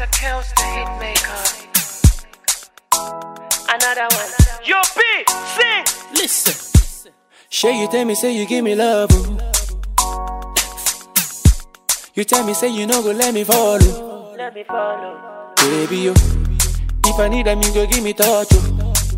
Mr. Kills the hit maker. Another one. Yo, B, sing. Listen. Sure, you tell me, say you give me love. oh. You tell me, say you no go let me follow. Let me follow. Baby, yo. If I need them, you go give me touch. Oh.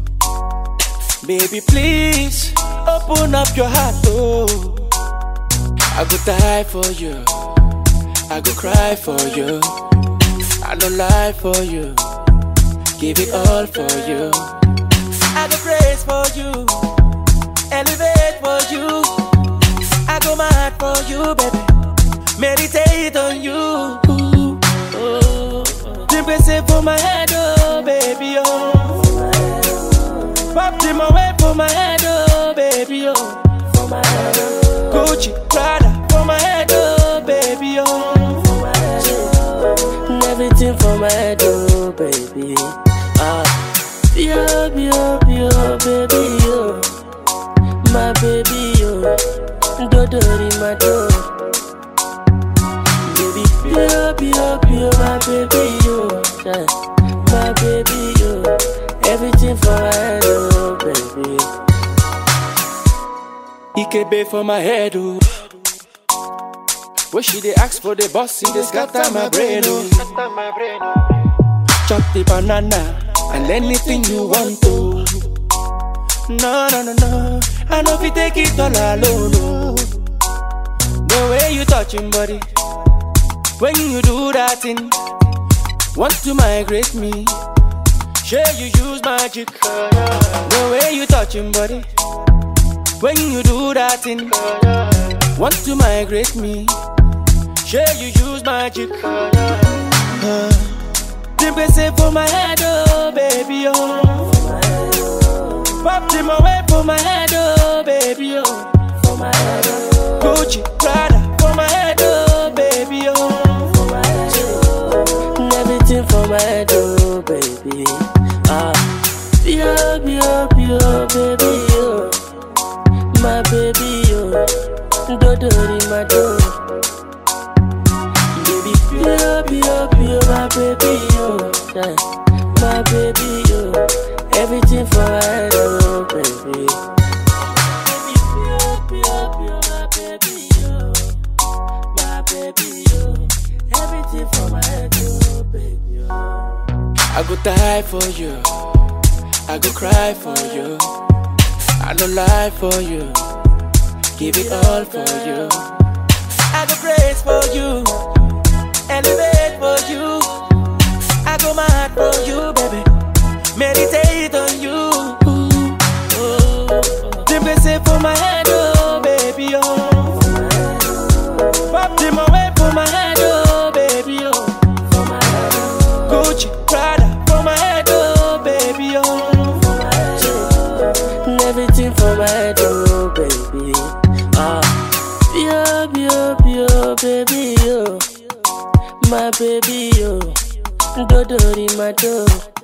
Baby, please open up your heart. Oh. I go die for you. I go cry for you. I don't lie for you. Give it all for you. I go praise for you. Elevate for you. I go mad for you, baby. Meditate on you. Ooh, oh. Drink say for my head, oh, baby, oh. Pop them away for my head, oh, baby, oh. Gucci, Prada, for my head, oh, baby, oh. And everything for my head, oh baby. Ah, yo, yo, yo, baby, yo, my baby, yo, dodori my door. Baby, yo, yo, yo, my baby, yo, yeah, my baby, yo, everything for my head, oh baby. Ikebe for my head, oh. When she dey ask for the boss, see they scatter my brain, oh. Chop the banana and anything you want to. No, no, no, no. I know if you take it all alone, oh. The way you touching body, when you do that thing, want to migrate me. Sure you use magic. The way you touching body, when you do that thing, want to migrate me. Sure you use magic. Uh, Dimple say for my head, oh baby, oh. Pop them away for my head, oh baby, oh. Gucci, Prada, for my head, oh baby, oh. And everything for my head, oh baby. Ah, yo, yo, yo, baby, yo, my baby, yo, dodori my door. Baby, yo, yo, yo, my baby, yo, yeah, my baby, yo, everything for my head, oh baby. Baby, yo, yo, yo, my baby, yo, my baby, yo, everything for my head, oh baby, yo. I go die for you. I go cry for you. I don't lie for you. Give it all for you. I go praise for you. Elevate for you. I go mad for you, baby. Meditate on you. Oh, Dimple say for my head, oh baby, oh. Pop them away for my head, oh baby, oh. Gucci, Prada, for my head, oh baby, oh. And everything for my head, oh baby. Ah, yo, yo, yo, baby, yo, my baby, yo, dodori my door.